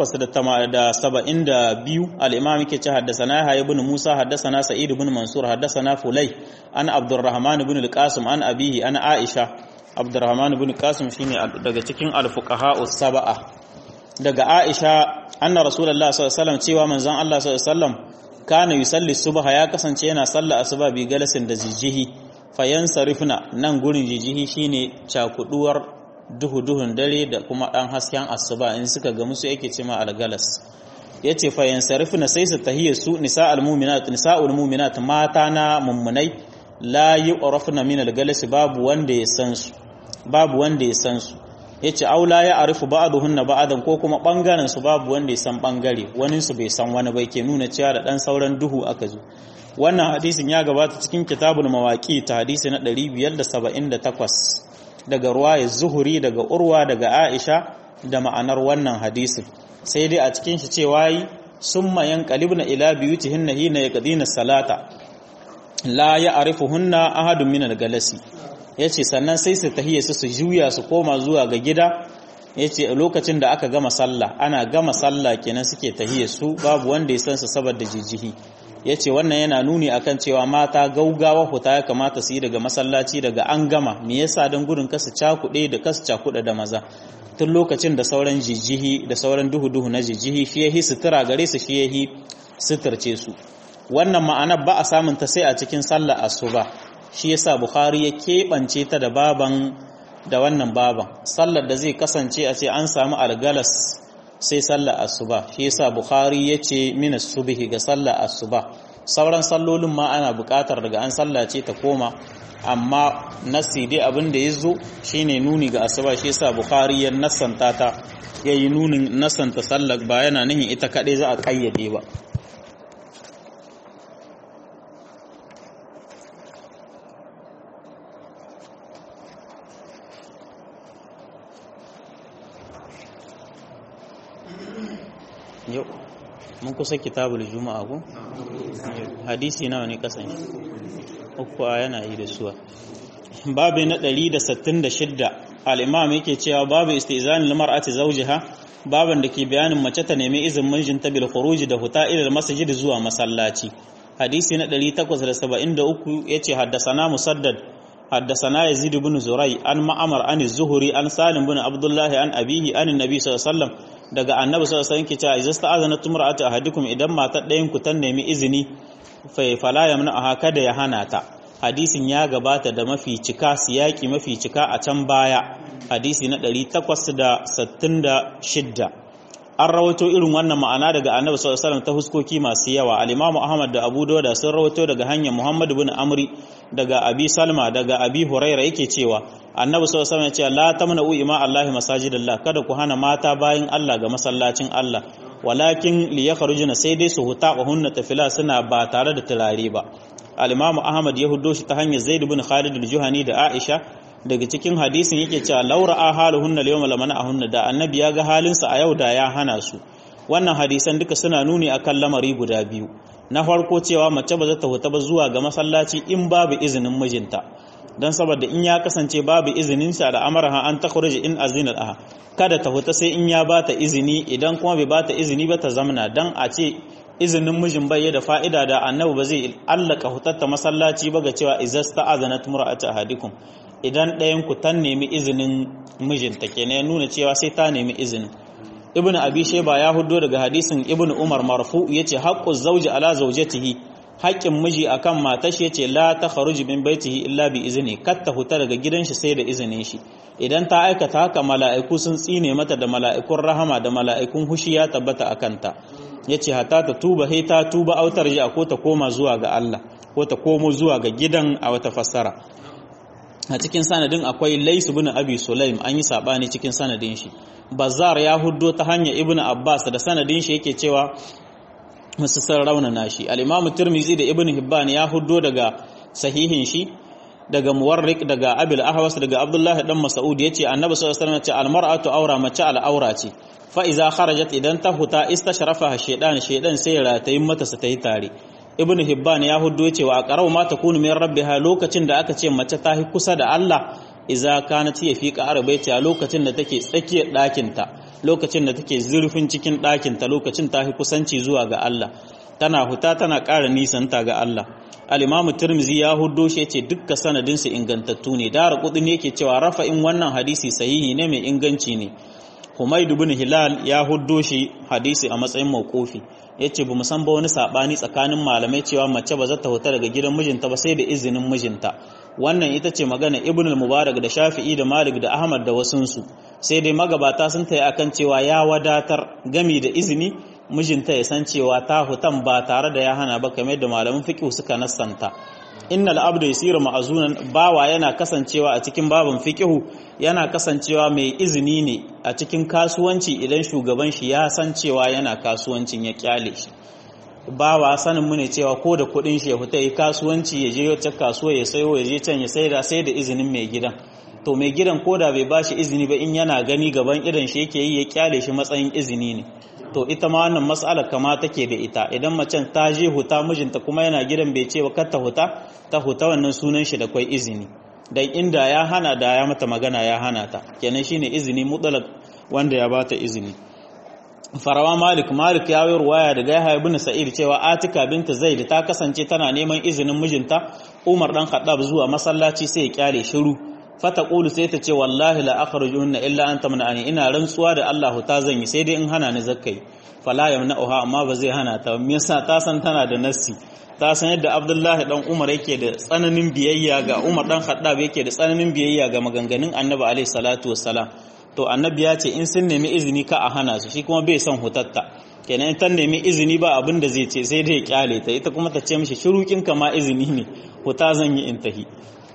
872 al-imam yake ce haddathana ya ibn Musa haddathana Sa'id ibn Mansur haddathana Fulay an Abdurrahman ibn al-Qasim an abihi an Aisha Abdurrahman ibn Qasim shine daga cikin al-fuqaha us-sab'a daga Aisha anna Rasulullah sallallahu alaihi wasallam cewa manzon Allah sallallahu alaihi wasallam kana yusalli subha ya kasance yana sallah asuba bi galasin da jijihi fayansarifna nan gurin jijihi shine cakuduwar duhu-duhun dare da kuma ɗan hasken asuba in suka ga musu yake cima algalas ya ce fayan sarifina sai su tahiyya su nisa'ul mu'minat nisa'ul mu'minat mata na mummunai la yu'rafna min algalas babu wanda ya san su babu wanda ya san su yace aula ya arifu ba'dhunna ba'dan ko kuma bangaren su babu wanda ya san bangare wani su bai san wani bai ke nuna cewa da dan sauran duhu aka zo wannan hadisin ya gabata cikin kitabul mawaqi ta hadisi na 578 daga ruwaya zuhuri daga urwa daga aisha da ma'anar wannan hadisin sai dai a cikin shi cewa yi sun mayan kalibna ila biyutihinna hina yaqdina salata la ya'rifuhunna ahadun min al-galasi yace sannan sai su tahiyya su su juya su koma zuwa ga gida yace lokacin da aka gama sallah ana gama sallah kenan suke tahiyya su babu wanda ya san su saboda jijihi ya ce wannan yana nuni akan cewa mata gaugawa huta ya kamata su yi daga masallaci daga an gama me yasa don gudun kasu cakuɗe da kasu cakuɗe da maza tun lokacin da sauran jijihi da sauran duhu-duhu na jijihi shi yahi sutura gare su shi yahi suturce su wannan ma'anar ba a samun ta sai a cikin sallar asuba shi yasa bukhari ya keɓance ta da baban da wannan baban sallar da zai kasance a ce an samu algalas sai sallar asuba shi yasa bukhari yace min subhi ga sallar asuba sauran sallolin ma ana buƙatar daga an sallace ta koma amma nasi dai abin da yazo shine nuni ga asuba shi yasa bukhari ya nassanta ta yayi nunin nassanta sallar ba yana nihin ita kadai za a kayyade ba yau mun kusa kitabul juma'a ko hadisi nawa ne kasan shi uku yana yi da suwa babu na 166 al-imam yake cewa babu istizanil mar'ati zawjiha baban da ke bayanin mace ta nemi izinin mijinta bil khuruj da huta ila masjid zuwa masallaci hadisi na 873 yace haddasana musaddad حدثنا يزيد بن زري عن معمر عن الزهري عن سالم بن عبد الله عن أبيه عن النبي صلى الله عليه وسلم daga annabi sallallahu alaihi wasallam ke cewa idza sta'azana tumra'atu ahadikum idan matar ɗayan ku ta nemi izini fa fala yamna aha kada ya hana ta hadisin ya gabata da mafi cika siyaki mafi cika a can baya hadisi na 866 an rawaito irin wannan ma'ana daga annabi sallallahu alaihi wasallam ta huskoki masu yawa al-imamu ahmad da abu dawud sun rawaito daga hanyar muhammad ibn amri daga abi salma daga abi huraira yake cewa annabi sallallahu alaihi wasallam ya ce la tamna'u ima allahi masajidallah kada ku hana mata bayin Allah ga masallacin Allah walakin li yakhrujuna sai dai su huta wa hunna tafila suna ba tare da turare ba al-imamu ahmad ya huddo shi ta hanyar zaid ibn khalid al-juhani da aisha daga cikin hadisin yake cewa laura a haluhunna liyawma lamana ahunna da annabi ya ga halinsa a yau da ya hana su wannan hadisan duka suna nuni akan lamari guda biyu na farko cewa mace ba za ta huta ba zuwa ga masallaci in babu izinin mijinta don saboda in ya kasance babu izinin sa da amaraha an ta khuruji in azina laha kada ta huta sai in ya bata izini idan kuma bai bata izini ba ta zamna dan a ce izinin mijin bai da fa'ida da annabi ba zai allaka hutatta masallaci ba ga cewa izasta azanat mura'atu ahadikum idan ɗayan ku ta nemi izinin mijinta kenan ya nuna cewa sai ta nemi izinin ibnu abi shayba ya huddo daga hadisin ibnu umar marfu yace haqqu zawji ala zawjatihi haƙƙin miji akan matar shi yace la takhruju min baitihi illa bi izni kat ta huta daga gidan shi sai da izinin shi idan ta aikata haka mala'iku sun tsine mata da mala'ikun rahama da mala'ikun hushi ya tabbata akan ta yace hatta ta tuba he ta tuba autar ji ko ta koma zuwa ga Allah ko ta komo zuwa ga gidan a wata fassara a cikin sanadin akwai Lais ibn Abi Sulaim an yi sabani cikin sanadin shi Bazzar ya huddo ta hanyar Ibn Abbas da sanadin shi yake cewa musu san raunana shi al-Imam Tirmidhi da Ibn Hibban ya huddo daga sahihin shi daga Muwarriq daga Abil Ahwas daga Abdullah dan Mas'ud yace Annabi sallallahu alaihi wasallam ce al-mar'atu awra mace al-awra ce fa iza kharajat idan ta huta istashrafa shaydan shaydan sai ratayin mata su tayi tare ibn hibban ya huddo cewa a qarau ma takunu min rabbiha lokacin da aka ce mace ta hi kusa da Allah iza kanat ya fi qarabaiti a lokacin da take tsakiyar ɗakin ta lokacin da take zurfin cikin ɗakin ta lokacin ta hi kusanci zuwa ga Allah tana huta tana ƙara nisanta ga Allah al-imamu tirmizi ya huddo shi yace dukkan sanadin su ingantattu ne dara kudin yake cewa rafa'in wannan hadisi sahihi ne mai inganci ne Humaid ibn Hilal ya huddo shi hadisi a matsayin mauqufi yace bamu san ba wani sabani tsakanin malamai cewa mace ba za ta huta daga gidan mijinta ba sai da izinin mijinta wannan ita ce magana Ibn al-Mubarak da Shafi'i da Malik da Ahmad da wasunsu sai dai magabata sun tayi akan cewa ya wadatar gami da izini mijinta ya san cewa ta hutan ba tare da ya hana ba kamar da malaman fiqh suka nassanta innal abdu yasiru ma'azunan bawa yana kasancewa a cikin babin fiqihu yana kasancewa mai izini ne a cikin kasuwanci idan shugaban shi ya san cewa yana kasuwancin ya kyale shi bawa sanin mu ne cewa ko da kudin shi ya fita yi kasuwanci ya je wata kasuwa ya sayo ya je can ya saida sai da izinin mai gidan to mai gidan ko da bai bashi izini ba in yana gani gaban idan shi yake yi ya kyale shi matsayin izini ne to ita ma wannan mas'alar kama take da ita idan macen ta je huta mijinta kuma yana gidan bai ce ba kar ta huta ta huta wannan sunan shi da kwai izini dan inda ya hana da ya mata magana ya hana ta kenan shine izini mutlaq wanda ya bata izini farawa malik malik ya yi ruwaya daga yahya ibn sa'id cewa atika binta zaid ta kasance tana neman izinin mijinta umar dan khattab zuwa masallaci sai ya kyale shiru fata qulu sai ta ce wallahi la akhrujuhunna illa an tamna'ani ina rantsuwa da Allah ta zan yi sai dai in hana ni zakkai fala yamna'uha amma ba zai hana ta me yasa ta san tana da nassi ta san yadda Abdullahi dan Umar yake da tsananin biyayya ga Umar dan Khattab yake da tsananin biyayya ga maganganun Annabi alaihi salatu wassalam to Annabi ya ce in sun nemi izini ka a hana su shi kuma bai son hutatta kenan in ta nemi izini ba abin da zai ce sai dai ya kyale ta ita kuma ta ce mishi shirukin ka ma izini ne huta zan yi intahi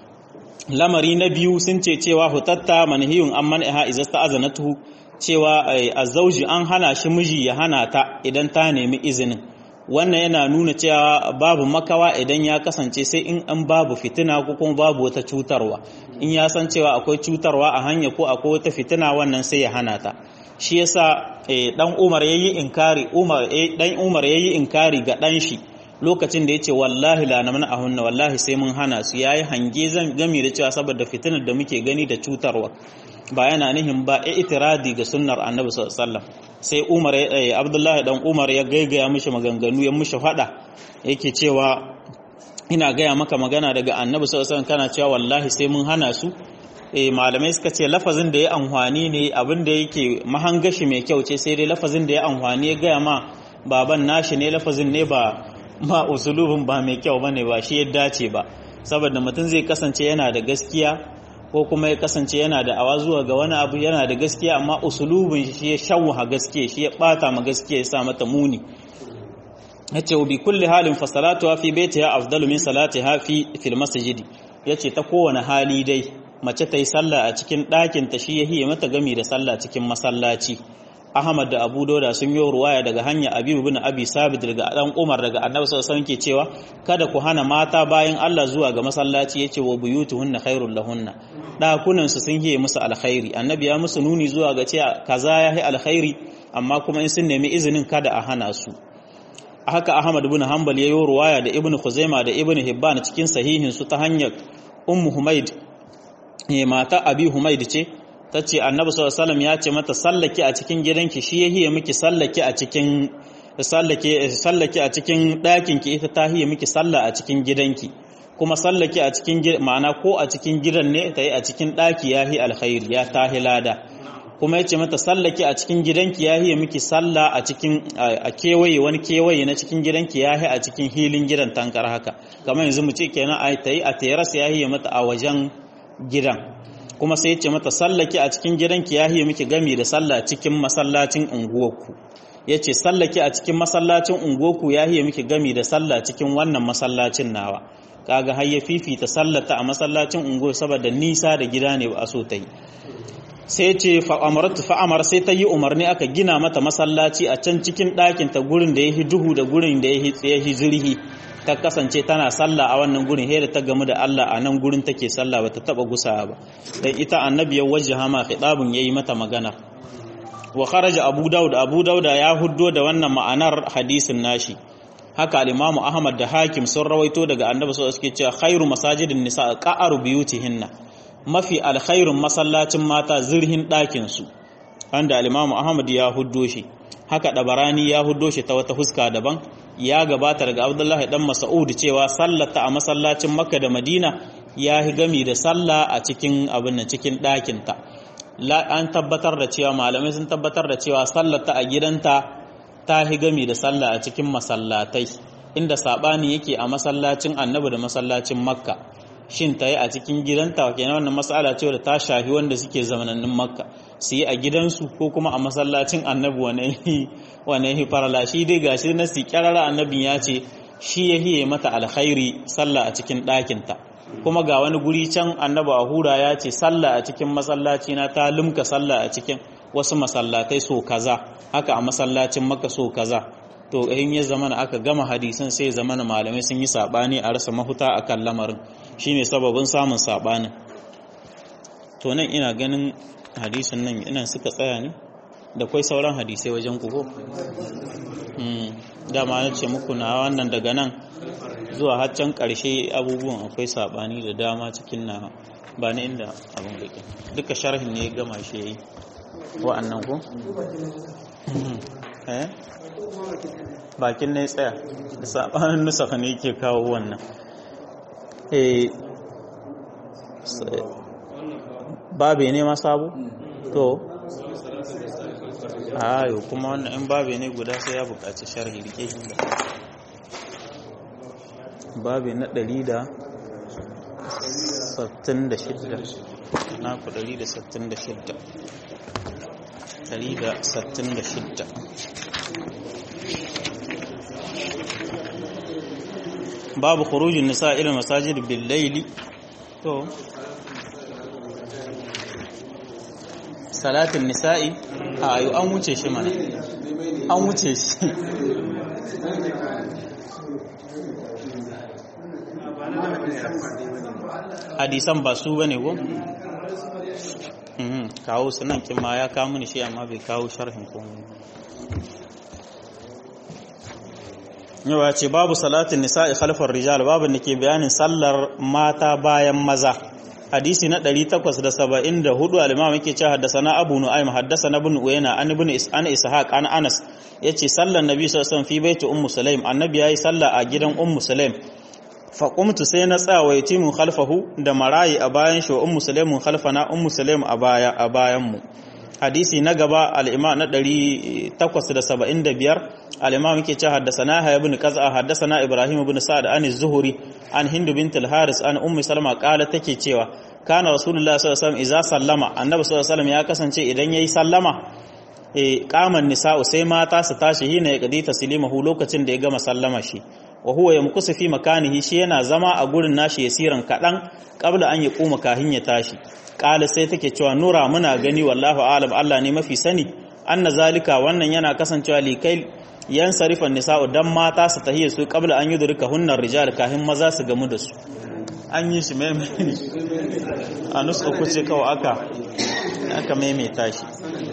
lamari na biyu sun ce cewa hutatta manhiyun an man'iha idza sta'azanatu cewa azzauji an hana shi miji ya hana ta idan ta nemi izinin wannan yana nuna cewa babu makawa idan ya kasance sai in an babu fitina ko kuma babu wata cutarwa in ya san cewa akwai cutarwa a hanya ko akwai wata fitina wannan sai ya hana ta shi yasa dan Umar yayi inkari Umar dan Umar yayi inkari ga dan shi lokacin da yace wallahi la namna ahunna wallahi sai mun hana su yayi hange zan gami da cewa saboda fitinar da muke gani da cutarwa ba yana nihin ba e itiradi ga sunnar annabi sallallahu alaihi wasallam sai Umar Abdullahi dan Umar ya gaigaya mishi maganganu ya mishi fada yake cewa ina gaya maka magana daga annabi sallallahu alaihi wasallam kana cewa wallahi sai mun hana su eh malamai suka ce lafazin da ya amfani ne abin da yake mahangashi mai kyau ce sai dai lafazin da ya amfani ya gaya ma baban nashi ne lafazin ne ba ma usulubin ba mai kyau bane ba shi ya dace ba saboda mutum zai kasance yana da gaskiya ko kuma ya kasance yana da awa zuwa ga wani abu yana da gaskiya amma usulubin shi ya shawuha gaskiya shi ya bata ma gaskiya ya sa mata muni yace bi kulli halin fa salatuha fi baitiha afdalu min salatiha fi fil masjid yace ta kowane hali dai mace ta yi sallah a cikin ɗakin ta shi yahiye mata gami da sallah cikin masallaci Ahmad da Abu Dauda sun yi ruwaya daga hanya Abi ibn Abi Sabit daga dan Umar daga Annabi sallallahu alaihi ke cewa kada ku hana mata bayan Allah zuwa ga masallaci yace wa buyutuhunna khairul lahunna dakunan su sun yi musu alkhairi Annabi ya musu nuni zuwa ga cewa kaza ya yi alkhairi amma kuma in sun nemi izinin kada a hana su haka Ahmad ibn Hanbal ya yi ruwaya da Ibn Khuzaima da Ibn Hibban cikin sahihin su ta hanyar Ummu Humaid mata Abi Humaid ce ta ce annabi sallallahu ya ce mata sallake a cikin gidanki shi ya hiye miki sallake a cikin sallake sallake a cikin ɗakin ki ita ta hiye miki sallah a cikin gidanki kuma sallake a cikin ma'ana ko a cikin gidan ne ta yi a cikin ɗaki ya hi alkhairi ya ta lada kuma ya ce mata sallake a cikin gidanki ya hiye miki sallah a cikin a kewaye wani kewaye na cikin gidanki ya hi a cikin hilin gidan tankar haka kamar yanzu mu ce kenan a ta yi a teras ya hiye mata a wajen gidan kuma sai ce mata sallaki a cikin gidanki ya hiye miki gami da sallah cikin masallacin unguwarku yace sallake a cikin masallacin ungoku ya hiye miki gami da sallah cikin wannan masallacin nawa kaga har ya fifita sallata a masallacin ungo saboda nisa da gida ne ba a so ta yi sai ce fa'amaratu fa'amar sai ta yi umarni aka gina mata masallaci a can cikin ɗakin ta gurin da ya yi duhu da gurin da ya yi zirhi ta kasance tana sallah a wannan gurin da ta gamu da Allah a nan gurin take sallah bata taba gusa ba dan ita annabi ya wajjaha ma khitabun yayi mata magana wa kharaja abu daud abu dauda ya huddo da wannan ma'anar hadisin nashi haka al-imam ahmad da hakim sun rawaito daga annabi sallallahu alaihi wasallam suke cewa khairu masajidin nisa qa'aru biyutihinna mafi alkhairun masallacin mata zirhin ɗakin su wanda al-imam ahmad ya huddo shi haka dabarani ya huddo shi ta wata huska daban ya gabata daga abdullahi dan mas'ud cewa sallata a masallacin makka da madina ya yi gami da sallah a cikin abin nan cikin ɗakinta an tabbatar da cewa malamai sun tabbatar da cewa sallata a gidanta ta yi gami da sallah a cikin masallatai inda sabani yake a masallacin annabi da masallacin makka shin ta yi a cikin gidanta kenan wannan mas'ala ce da ta shafi wanda suke zamanannin makka su yi a gidansu ko kuma a masallacin annabi wane yi farala shi dai gashi na si kyarara annabin ya ce shi ya hiye mata alkhairi sallah a cikin ɗakinta kuma ga wani guri can annabi a hura ya ce sallah a cikin masallaci na ta lumka sallah a cikin wasu masallatai so kaza haka a masallacin maka so kaza to in ya zamana aka gama hadisan sai zamana malamai sun yi sabani a rasa mahuta akan lamarin shine sababin samun sabanin to nan ina ganin hadisin nan ina suka tsaya ne da kwai sauran hadisai wajen kuko dama na ce muku na wannan daga nan zuwa haccan ƙarshe abubuwan akwai saɓani da dama cikin na ba na inda abin bakin duka sharhin ne gama shi ya yi wa'annan ku? bakin ne tsaya da saɓanin nusaka ne ke kawo wannan babe ne ma sabo? to ayo kuma wannan in babe ne guda sai ya buƙaci sharhi rike shi da babe na ɗari da sattin da shidda na ku ɗari da sattin da shidda ɗari da sattin da shidda babu khurujin nisa ila masajid bil laili to salatin nisa'i a ayo an wuce shi mana an wuce shi hadisan ba su bane ko kawo sunan kima ya kawo mini shi amma bai kawo sharhin komai yawa ce babu salatin nisa'i khalfar rijal babu da ke bayanin sallar mata bayan maza hadisi na 874 al-imam yake cewa haddathana abu nu'aym haddathana ibn uyayna an ibn is'an ishaq an anas yace sallar nabi sallallahu alaihi wasallam fi baiti ummu sulaim annabi yayi sallah a gidan ummu sulaim fa qumtu sai na tsaya wa yatimu khalfahu da marayi a bayan shi wa ummu sulaim khalfana ummu sulaim a baya a bayan mu hadisi na gaba al-imam na 875 al-imam yake cewa haddathana ha ibn qaz'a haddathana ibrahim ibn sa'd an az-zuhri an hind bint al-haris an ummi salma qala take cewa kana rasulullah sallallahu alaihi wasallam idza sallama annabi sallallahu alaihi wasallam ya kasance idan yayi sallama eh qaman nisa'u sai mata su tashi hina ya kadi taslimahu lokacin da ya gama sallama shi wa huwa yamkusu fi makanihi shi yana zama a gurin nashi yasiran kadan qabla an yaquma kahin ya tashi qala sai take cewa nura muna gani wallahu alam Allah ne mafi sani anna zalika wannan yana kasancewa likai yan sarifan nisa'u dan mata su tahiyya su qabla an yudrika hunnar rijal kahin maza su gamu da su an yi shi maimai a nuska kuce kawai aka aka maimaita shi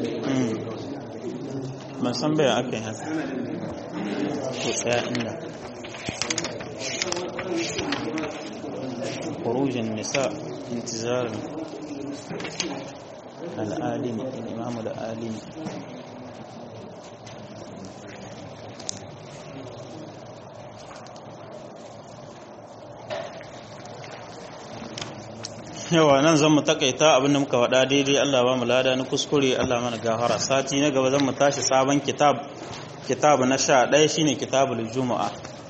ban san bayan aka yi haka ko tsaya inda kurujin nisa intizarin al'alimi imamu da alimi yawa nan zan mu takaita abin da muka faɗa daidai Allah ba mu lada ni kuskure Allah mana gafara sati na gaba zan mu tashi sabon kitab kitab na sha ɗaya shine kitabul juma'a